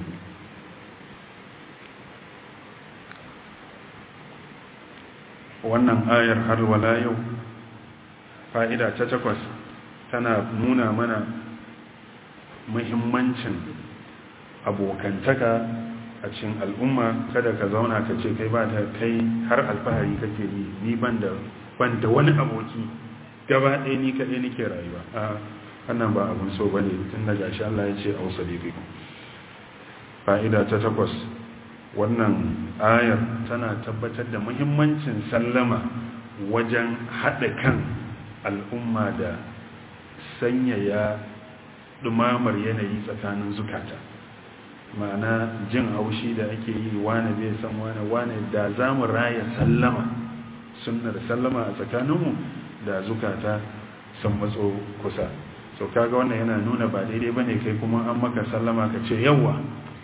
wannan ayar har wala yau fa'ida ta takwas tana nuna mana muhimmancin abokantaka a cikin al'umma kada ka zauna ka ce kai ba ta kai har alfahari kake yi ni ban da wani aboki gaba ɗaya ni kaɗai nake rayuwa a wannan ba abin so ba ne tun daga shi Allah ya ce a wasu fa'ida ta takwas wannan ayar tana tabbatar da muhimmancin sallama wajen haɗa kan al'umma da sanyaya ɗumamar yanayi tsakanin zukata ma'ana jin haushi da ake yi wane bai san wane wane da za mu raya sallama sunnar sallama a tsakaninmu da zukata sun matso kusa so kaga wannan yana nuna ba daidai ba ne kai kuma an maka sallama ka ce yawa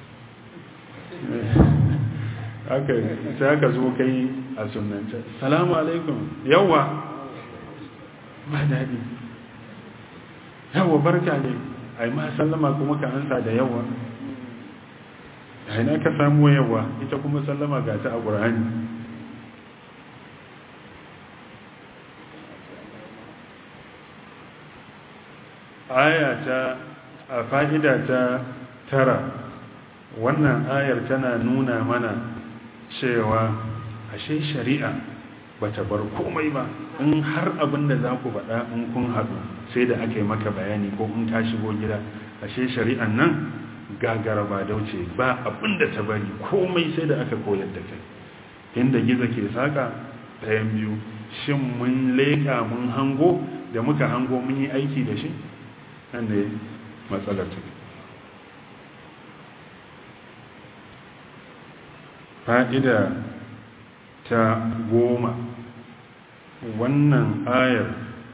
haka sai aka zo kai a sunanta salamu alaikum yawa ba daɗi yawa barka ne a yi ma sallama kuma ka ansa da yawa aina ka samu yawa ita kuma sallama ga ta a ƙur'ani aya ta a fa'ida ta tara wannan ayar tana nuna mana cewa ashe shari'a bata bar komai ba in har abin da za ku faɗa in kun haɗu sai da aka yi maka bayani ko in ka shigo gida ashe shari'an nan gagara ba dauce ba abin da ta bari komai sai da aka koyar da kai inda gizo ke saka ɗayan biyu shin mun leƙa mun hango da muka hango mun yi aiki da shi nan ne matsalar ta fa'ida ta goma wannan ayar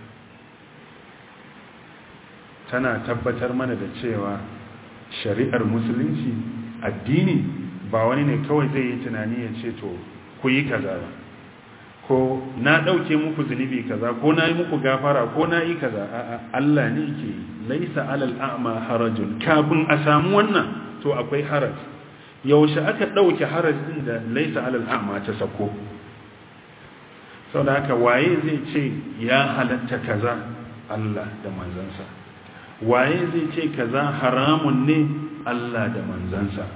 tana tabbatar mana da cewa shari'ar musulunci addini ba wani ne kawai zai yi tunani ya ce to ku yi kaza ba ko na ɗauke muku zunubi kaza ko na yi muku gafara ko na yi kaza a'a Allah ne ke laisa alal a'ma harajun kafin a samu wannan to akwai haraj yaushe aka ɗauke haraj ɗin da laisa alal a'ma ta sako sau da haka waye zai ce ya halatta kaza Allah da manzansa waye zai ce kaza haramun ne Allah da manzansa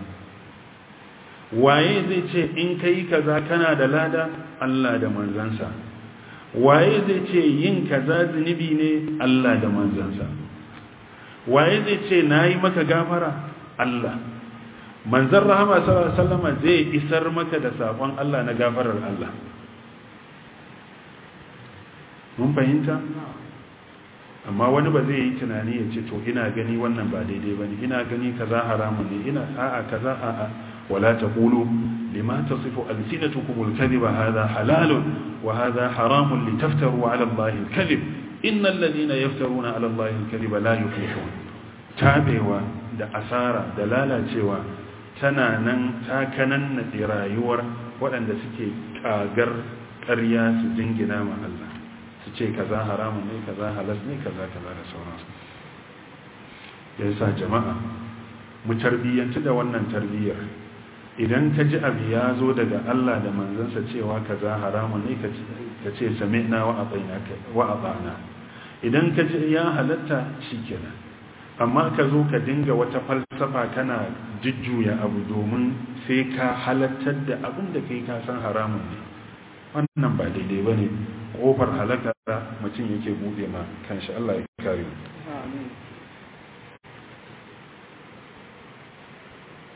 waye zai ce in kai kaza kana da lada Allah da manzansa waye zai ce yin kaza zunubi ne Allah da manzansa waye zai ce nayi maka gafara Allah manzon rahama sallallahu alaihi wasallam zai isar maka da sakon Allah na gafarar Allah mun fahimta amma wani ba zai yi tunani ya ce to ina gani wannan ba daidai bane ina gani kaza haramun ne ina a'a kaza a'a wala taqulu lima tasifu alsinatukum alkadhiba hadha halalun wa hadha haramun litaftaru ala allahi alkadhib innal ladina yaftaruna ala allahi alkadhiba la yuflihun tabewa da asara da lalacewa tana nan takanan na rayuwar waɗanda suke kagar ƙarya su jingina ma Allah su ce kaza haramun ne kaza halas ne kaza kaza da sauransu ya sa jama'a mu tarbiyyanci da wannan tarbiyyar idan ka ji abu ya zo daga Allah da manzansa cewa kaza haramun ne ka ce sami'na wa ata'na idan ka ji ya halatta shikenan amma ka zo ka dinga wata falsafa kana jujjuya abu domin sai ka halattar da abin da kai ka san haramun ne wannan ba daidai ba ne ƙofar halaka mutum yake buɗe ma kanshi Allah ya kare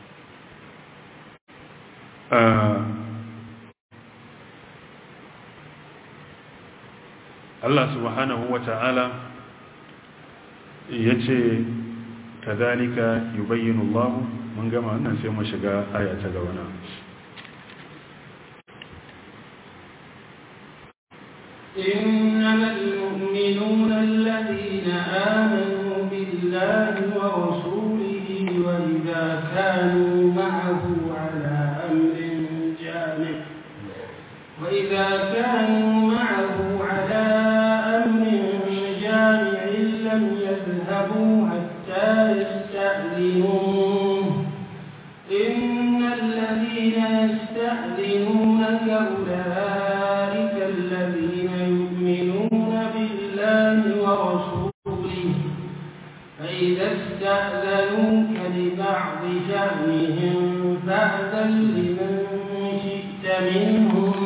Allah subhanahu wa ta'ala ya ce ka zalika yi bayyana Allah mun gama wannan sai mu shiga aya ta gaba na إنما المؤمنون الذين آمنوا بالله ورسوله وإذا كانوا معه على أمر جامع وإذا كانوا معه على أمر جامع لم يذهبوا حتى يستأذنوه إن الذين يستأذنونك أولئك الذين يؤمنون بالله ورسوله فإذا استأذنوك لبعض شأنهم فأذن لمن شئت منهم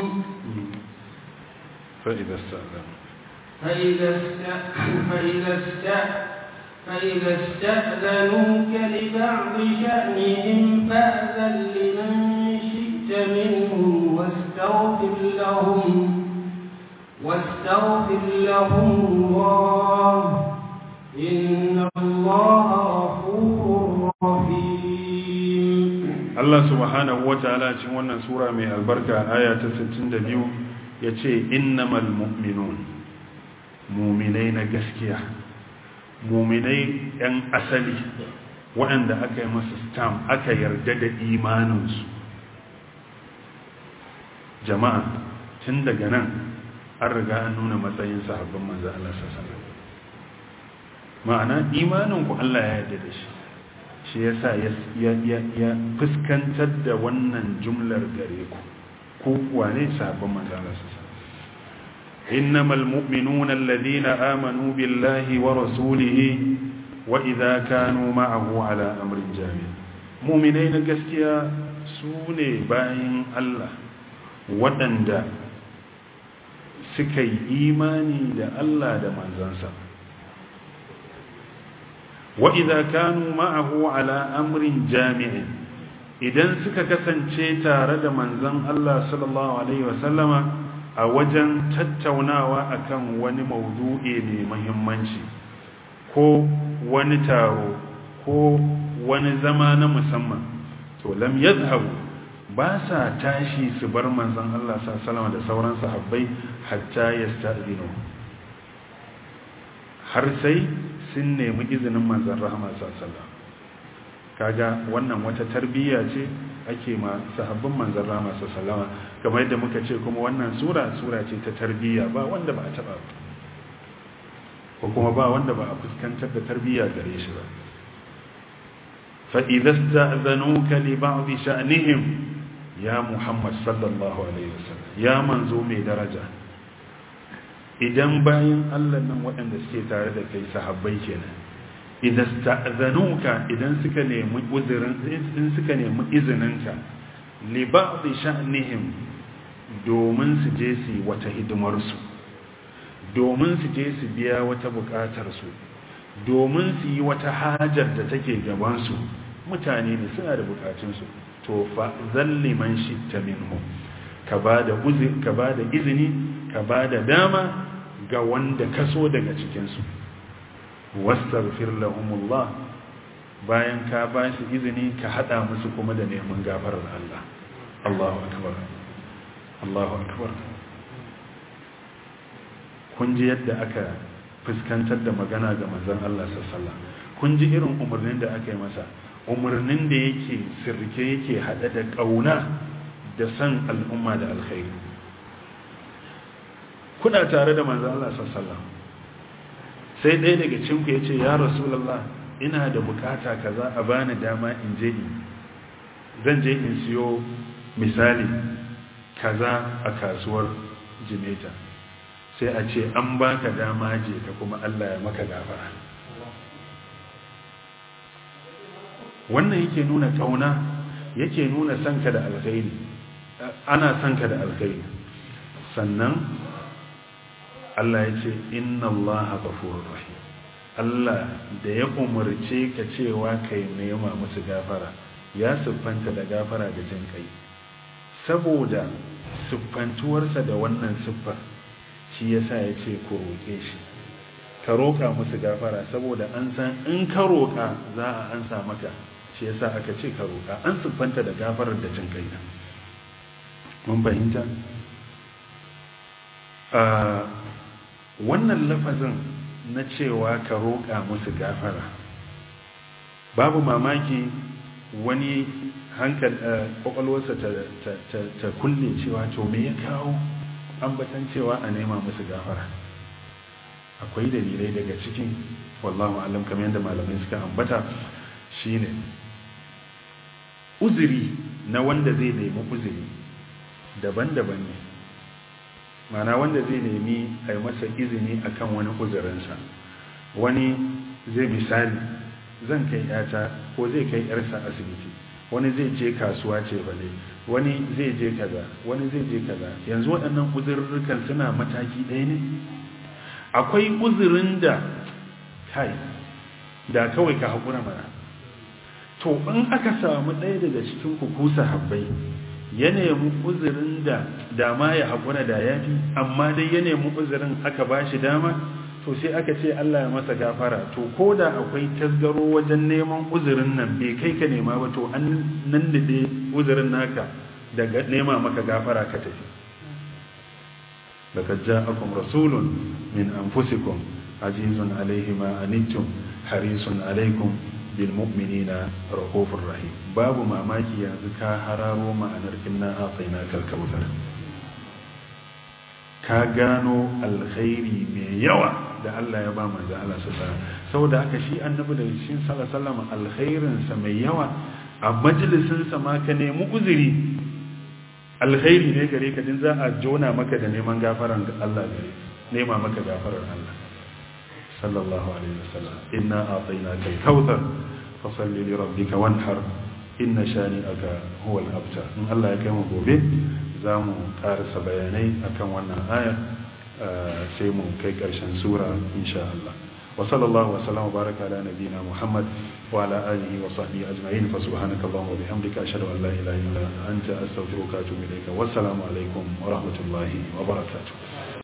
فإذا استأذن فإذا است- فإذا است- فإذا استأذنوك لبعض شأنهم فأذن لمن شئت منهم واستغفر لهم واستغفر لهم الله إن الله غفور رحيم Allah subhanahu wa ta'ala cikin wannan sura mai albarka aya ta 62 ya ce innamal mu'minun muminai na gaskiya muminai 'yan asali waɗanda aka yi masu stam aka yarda da imaninsu jama'a tun daga nan an riga an nuna matsayin sahabban manzo Allah sallallahu alaihi wasallam ma'ana imaninku Allah ya yarda da shi shi ya sa ya fuskantar da wannan jumlar gare ku ko kuwa ne sabon manzana su sa innamal mu'minuna alladhina amanu billahi wa rasulihi wa idza kanu ma'ahu ala amrin jami' mu'minai na gaskiya su ne bayan Allah waɗanda suka yi imani da Allah da manzansa وإذا كانوا معه على أمر جامع idan suka kasance tare da manzon Allah sallallahu alaihi wasallama a wajen tattaunawa akan wani maudu'i mai muhimmanci ko wani taro ko wani zama na musamman to lam yadhhabu ba sa tashi su bar manzon Allah sallallahu alaihi wasallama da sauran sahabbai hatta yasta'dinu har sai sun nemi izinin manzan rahama sallallahu kaga wannan wata tarbiyya ce ake ma sahabbin manzan rahama sallallahu kamar yadda muka ce kuma wannan sura sura ce ta tarbiyya ba wanda ba a taba ba ko kuma ba wanda ba a fuskantar da tarbiyya gare shi ba fa idza sta'zanuka li ba'd sha'nihim ya muhammad sallallahu alaihi wasallam ya manzo mai daraja idan bayan Allah nan waɗanda suke tare da kai sahabbai kenan idan sta'zanuka idan suka nemi uzurin in suka nemi izininka li ba'd sha'nihim domin su je su wata hidimar su domin su je su biya wata bukatar su domin su yi wata hajar da take gaban su mutane ne suna da bukatun su to fa zalli man shitta minhum ka bada uzur ka bada izini ka bada dama ga wanda kaso daga cikinsu wastaghfir lahumullah bayan ka ba shi izini ka hada musu kuma da neman gafarar Allah Allahu akbar Allahu akbar kun ji yadda aka fuskantar da magana ga manzon Allah sallallahu kun ji irin umarnin da aka yi masa umarnin da yake sirke yake hada da kauna da san al'umma da alkhairi kuna tare da manzan Allah sallallahu sai ɗaya daga cinku ya ce ya rasulallah ina da bukata kaza a bani dama in je in zan je in siyo misali kaza a kasuwar jimeta sai a ce an baka dama je ka kuma Allah ya maka gafara wannan yake nuna kauna yake nuna sanka da alkhairi ana sanka da alkhairi sannan Allah ya ce inna Allah ghafurur rahim Allah da ya umarce ka cewa kai nema musu gafara ya siffanta da gafara da jin kai saboda siffantuwarsa da wannan siffar shi yasa ya ce ku roƙe shi ka roƙa musu gafara saboda an san in ka roƙa za a ansa maka shi yasa aka ce ka roƙa an siffanta da gafarar da jin kai mun fahimta wannan lafazin na cewa ka roƙa musu gafara babu mamaki wani hankal kwakwalwarsa ta kulle cewa to me ya kawo ambatan cewa a nema musu gafara akwai dalilai daga cikin wallahu alam kamar yadda malamai suka ambata shine uzuri na wanda zai nemi uzuri daban-daban ne mana wanda zai nemi a yi masa izini akan wani uzurinsa wani zai misali zan kai yata ko zai kai yarsa asibiti wani zai je kasuwa ce bale wani zai je kaza wani zai je kaza yanzu waɗannan uzurrukan suna mataki ɗaya ne akwai uzurin da kai da kawai ka haƙura mana to in aka samu ɗaya daga cikin kukusa habbai ya nemi uzurin da dama ya haƙura da ya fi amma dai ya nemi uzurin aka ba shi dama to sai aka ce Allah ya masa gafara to ko da akwai tasgaro wajen neman uzurin nan bai kai ka nema ba to an nan da uzurin naka daga nema maka gafara ka tafi laqad ja'akum rasulun min anfusikum azizun alayhi ma anittum harisun alaykum bil mu'minina rahufur rahim babu mamaki yanzu ka hararo ma'anar inna a'tainakal kautsar ka gano alkhairi mai yawa da Allah ya ba manzo Allah sallallahu saboda haka shi annabi da cikin sallallahu alkhairin sa mai yawa a majalisin sa ma ka nemi uzuri alkhairi ne gare ka din za a jona maka da neman gafaran Allah gare nema maka gafarar Allah sallallahu alaihi wasallam inna a'tainaka al-kautsar fasalli li rabbika wanhar inna shani'aka huwa al-abtar in Allah ya kai mu gobe za mu karasa bayanai akan wannan aya sai mu kai karshen sura insha Allah wa sallallahu wa sallam baraka ala nabiyyina Muhammad wa ala alihi wa sahbihi ajma'in fa subhanaka allahumma wa bihamdika ashhadu an la ilaha illa anta astaghfiruka wa atubu ilayka wassalamu alaikum wa rahmatullahi wa barakatuh